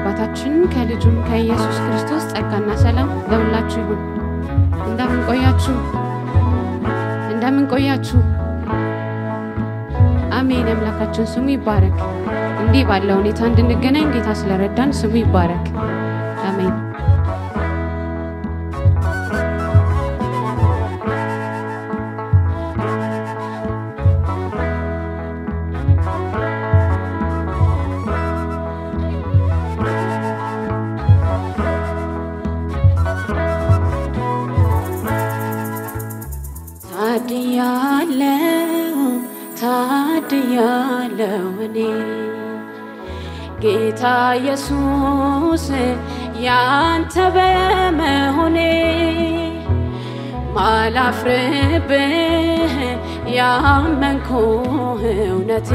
ከአባታችን ከልጁም ከኢየሱስ ክርስቶስ ጸጋና ሰላም ለሁላችሁ ይሁን። እንደምን ቆያችሁ? እንደምን ቆያችሁ? አሜን። አምላካችን ስሙ ይባረክ። እንዲህ ባለ ሁኔታ እንድንገናኝ ጌታ ስለረዳን ስሙ ይባረክ። አሜን። ታድያለው ታድያለው እኔ ጌታ ኢየሱስ ያንተ በመሆኔ ማላፍርብህ ያመንኩህ እውነቴ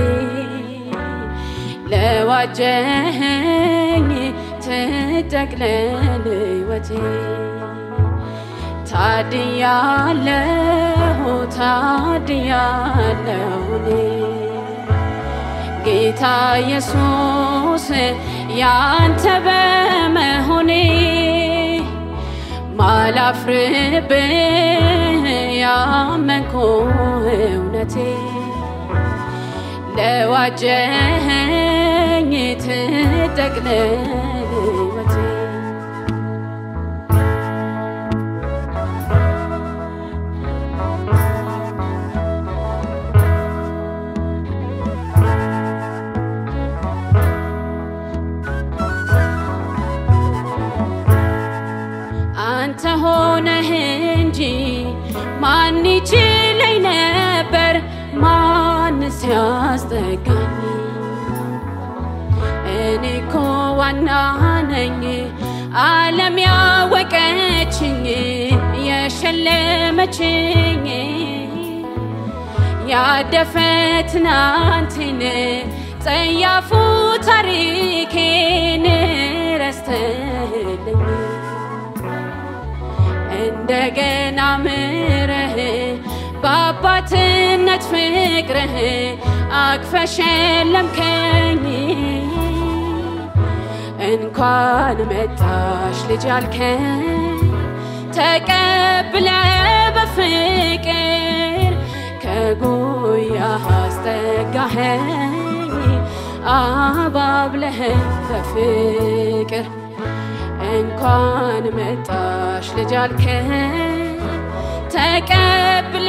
ለዋጀኸኝ ትጠቅለል ሕይወቴ ታድያለሁ ታድያለሁ እኔ ጌታ ኢየሱስ ያንተ በመሆኔ ማላፍርብህ ያመንኩህ እውነቴ ለዋጀኸኝ ትጠቅለል ሕይወቴ አንተ ሆነህ እንጂ ማን ይችለኝ ነበር? ማንስ ያስጠጋኝ? እኔ እኮ ዋና ነኝ ዓለም ያወቀችኝ የሸለመችኝ ያደፈ ትናንቴን ጸያፉ ታሪኬን ረስተህልኝ እንደገና ምረህ በአባትነት ፍቅርህ አቅፈህ ሸለምከኝ። እንኳን መጣሽ ልጅ አልከኝ ተቀብለ በፍቅር ከጉያህ አስጠጋኸኝ አባብለህ በፍቅር እንኳን መጣሽ ልጅ አልከኝ ተቀብለ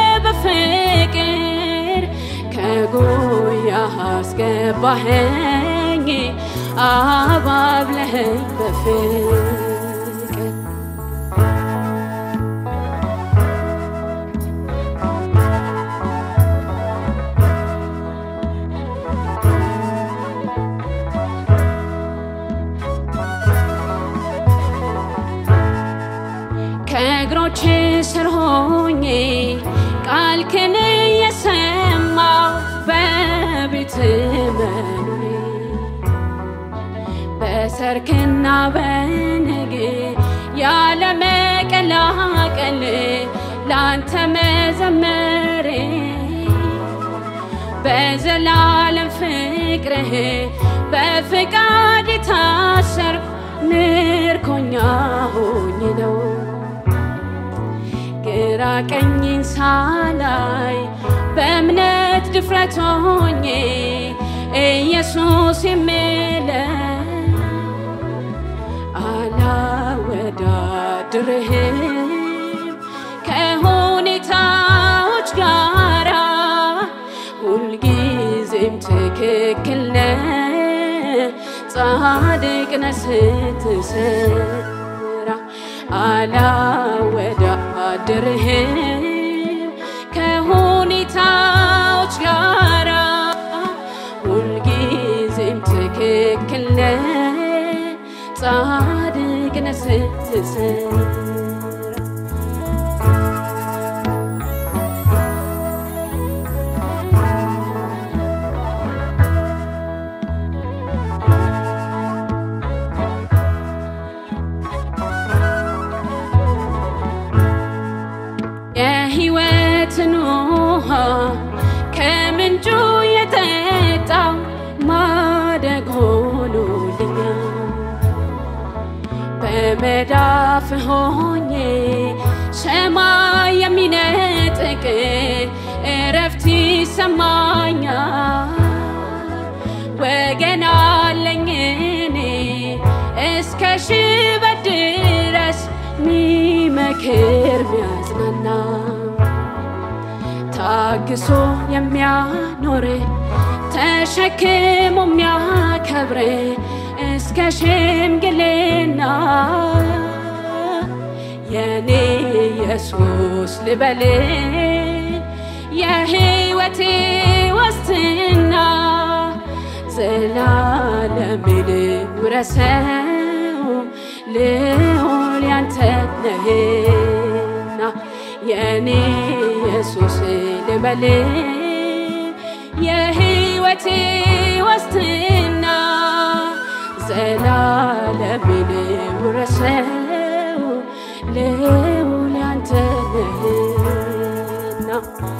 በፍቅር ከጉያህ አስገባኸኝ አባብለኸኝ በፍቅር ከእግሮች ስር ሆኜ ቃልክን የሰማው በቤት መኖሬ በሰርክና በንግ ያለ መቀላቀል ላንተ መዘመሬ በዘላለም ፍቅርህ በፍቃድ የታሰርኩ ምርኮኛ ሆኜ ነው ግራ ቀኝን ሳላይ በእምነት ድፍረት ሆኜ ኢየሱስ የምለ አላወዳድርህም ከሁኔታዎች ጋራ ሁልጊዜም ትክክል ነህ ጻድቅ ነህ ስትሰራ አላወዳድርህም ከሁኔታዎች ጋራ ሁልጊዜም ትክክል ነህ ጻድቅ ነህ ስትሰራ የሕይወትን ውሃ ከምንጩ የጠጣው ማደግ ሆኖልኛል። መዳፍ ሆኜ ሰማይ የሚነጥቅ እረፍት ይሰማኛል። ወገን አለኝ እኔ እስከ ሽበት ድረስ ሚመክር ሚያጽናና ታግሶ የሚያኖር ተሸክሞ የሚያከብር እስከ ሽምግልና የኔ ኢየሱስ ልበል የሕይወቴ ዋስትና ዘላለምን ውረሰው ልዑል ያንተ ነህና የኔ ኢየሱስ ልበል የሕይወቴ ዋስትና ዘላለምን ውረሰው ልዑል ያንተ ነህና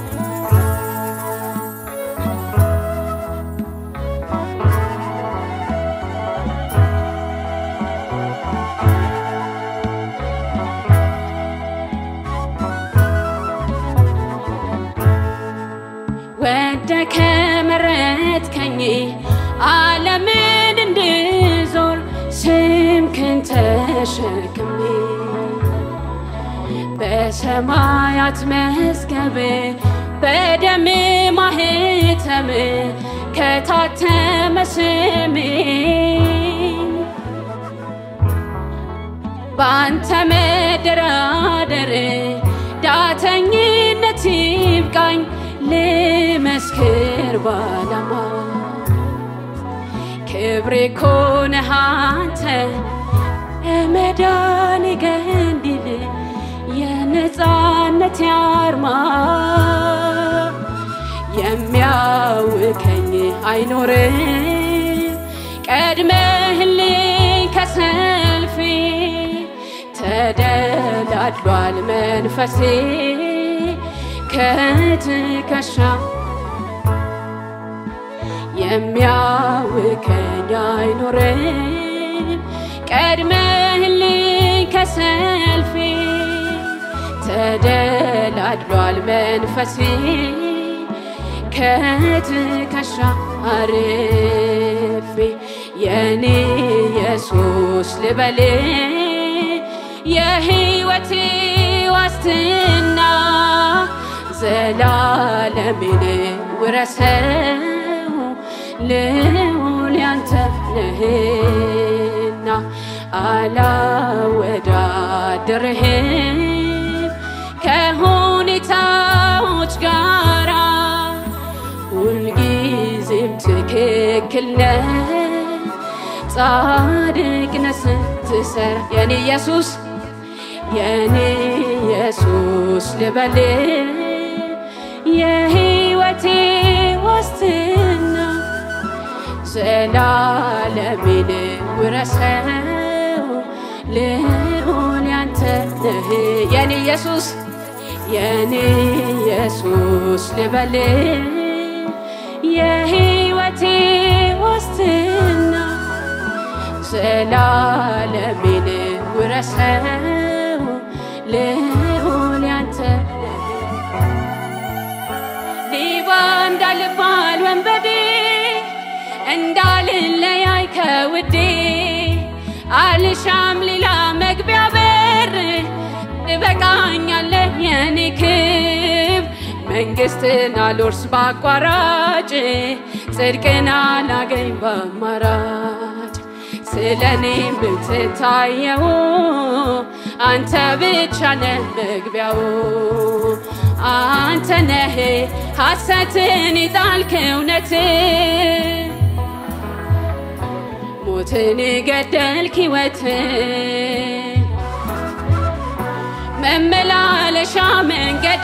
ወደ ከመረጥከኝ ዓለምን እንድዞር ስምክን ተሸክሜ በሰማያት መዝገብ በደም ማህተም ከታተመ ስሜ በአንተ መደራደር ዳተኝነት ይብቃኝ ልመስክር ባላማ ክብሬ ኮነህ አንተ መዳን ገንዲል የነፃነት አርማ የሚያውከኝ አይኖርም ቀድመህልኝ ከሰልፌ ተደላድሏል መንፈሴ ከትከሻ የሚያውከኝ አይኖርም ቀድመህልኝ ከሰልፌ ተደላድሏል መንፈሴ ከትከሻ አርፌ የኔ ኢየሱስ ልበል የሕይወቴ ዋስትና ዘላለምን ውረሰው ልዑል ያንተ ነህና አላወዳድርህም ከሁኔታዎች ጋራ ሁልጊዜም ትክክል ነህ ጻድቅ ነህ ስትሰራ የኔ ኢየሱስ የኔ ኢየሱስ ልበል የሕይወቴ ዋስትና ዘላለምን ውረሰው ልዑል ያንተ ነህ የኔ ኢየሱስ የኔ ኢየሱስ ልበል የሕይወቴ ዋስትና ዘላለምን ውረሰው ልዑል ያንተ ሌባ እንዳልባል ወንበዴ እንዳልለያይ ከውዴ አልሻም ሌላ መግቢያ በር ትበቃኛለህ የኔ ክብ መንግስትን አልወርስ ባቋራጭ ጽድቅን አላገኝ በአማራጭ ስለ እኔ የምትታየው አንተ ብቻ ነህ መግቢያው አንተ ነህ ሐሰትን የጣልክ እውነት ሞትን ገደልክ ሕይወት መመላለሻ መንገድ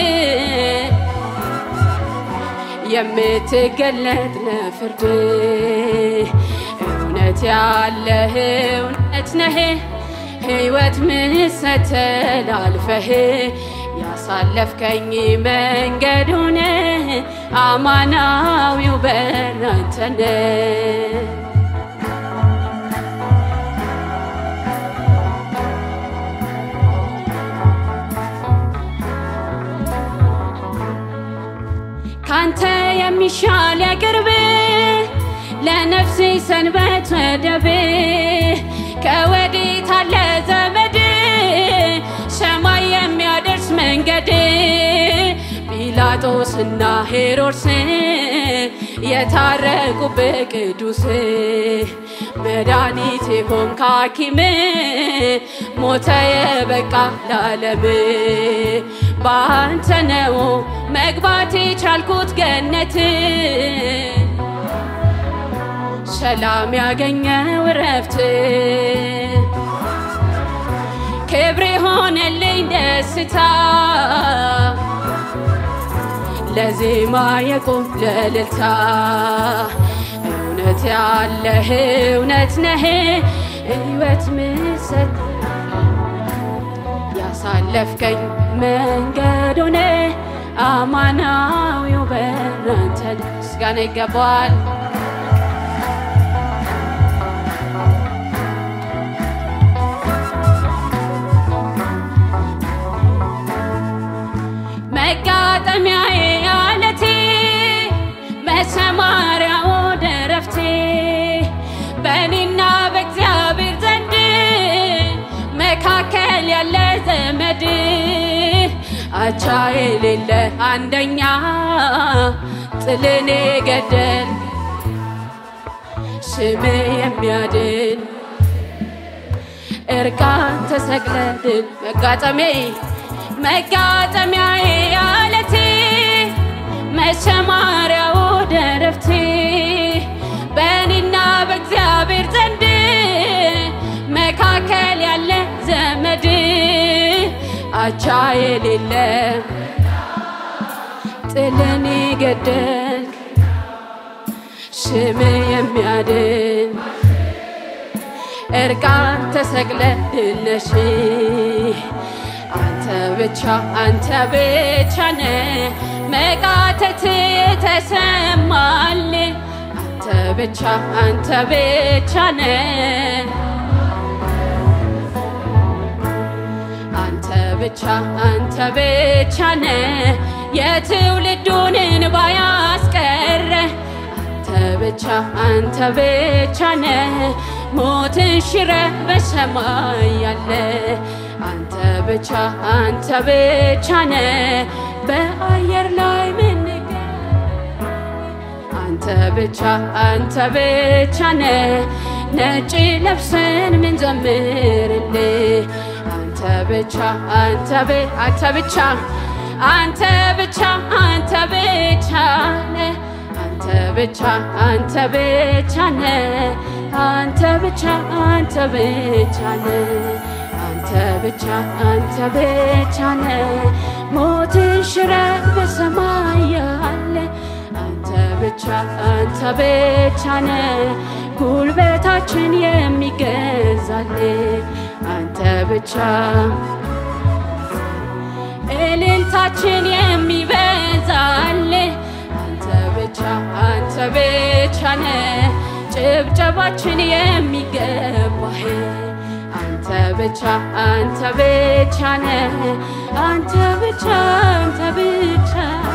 የምትገለጥ ለፍርድ እውነት ያለህ እውነት ነህ ሕይወት ምሰተል አልፈህ ያሳለፍከኝ መንገድ ሆነ አማናዊው በር አንተ ነህ። ካንተ የሚሻል ያቅርብ ለነፍሴ ሰንበት ወደብ ከወዴት አለ ዘመድ ሰማይ የሚያደርስ መንገድ ጲላጦስና ሄሮድስ የታረቁብህ ቅዱስ መድኃኒት የሆንክ ሐኪም ሞተ የበቃ ለዓለም በአንተ ነው መግባት የቻልኩት ገነት ሰላም ያገኘው ረፍት ክብር ሆነልኝ ደስታ ለዜማ የቆም ለልልታ እውነት ያለህ እውነት ነህ ሕይወት ምሰት ያሳለፍከኝ መንገድ ሆነ አማናዊው በራንተ ምስጋና ይገባዋል። መጋጠሚያዬ አለቴ መሰማሪያ ወደ ረፍቴ በእኔና በእግዚአብሔር ዘንድ መካከል ያለ ዘመድ አቻ የሌለ አንደኛ ጥልን ገደል ስም የሚያድን እርቃን ተሰቅለድን መጋጠሜ መጋጠሚያዬ አለቴ መሰማሪያ ወደ ረፍቴ በእኔና በእግዚአብሔር ዘንድ መካከል ያለ ዘመድ አቻ የሌለ ጥልን ገደል ስም የሚያድን እርቃን ተሰቅለ ድነሽ አንተ ብቻ አንተ ብቻ ነ መቃተት ተሰማል አንተ ብቻ አንተ ብቻ ነ አንተ ብቻ አንተ ብቻ ነ የትውልዱን እንባ ያስቀረ አንተ ብቻ አንተ ብቻ ነ ሞትን ሽረ በሰማይ ያለ አንተ ብቻ አንተ ብቻ ነ በአየር ላይ ምንገ አንተ ብቻ አንተ ብቻ ነ ነጭ ለብሰን ምንዘምርል አንተ ብቻ አንተ አንተ ብቻ አንተ ብቻ አንተ ብቻ ነ አንተ ብቻ አንተ ብቻ ነ አንተ ብቻ አንተ ብቻ ነ አንተ ብቻ አንተ ብቻ ነ ሞትን ሽረ በሰማይ ያለ አንተ ብቻ አንተ ብቻ ነ ጉልበታችን የሚገዛል አንተ ብቻ እልልታችን የሚበዛል አንተ ብቻ አንተ ብቻ ነ ጭብጨባችን የሚገባህ አንተ ብቻ አንተ ብቻ ነ አንተ ብቻ አንተ ብቻ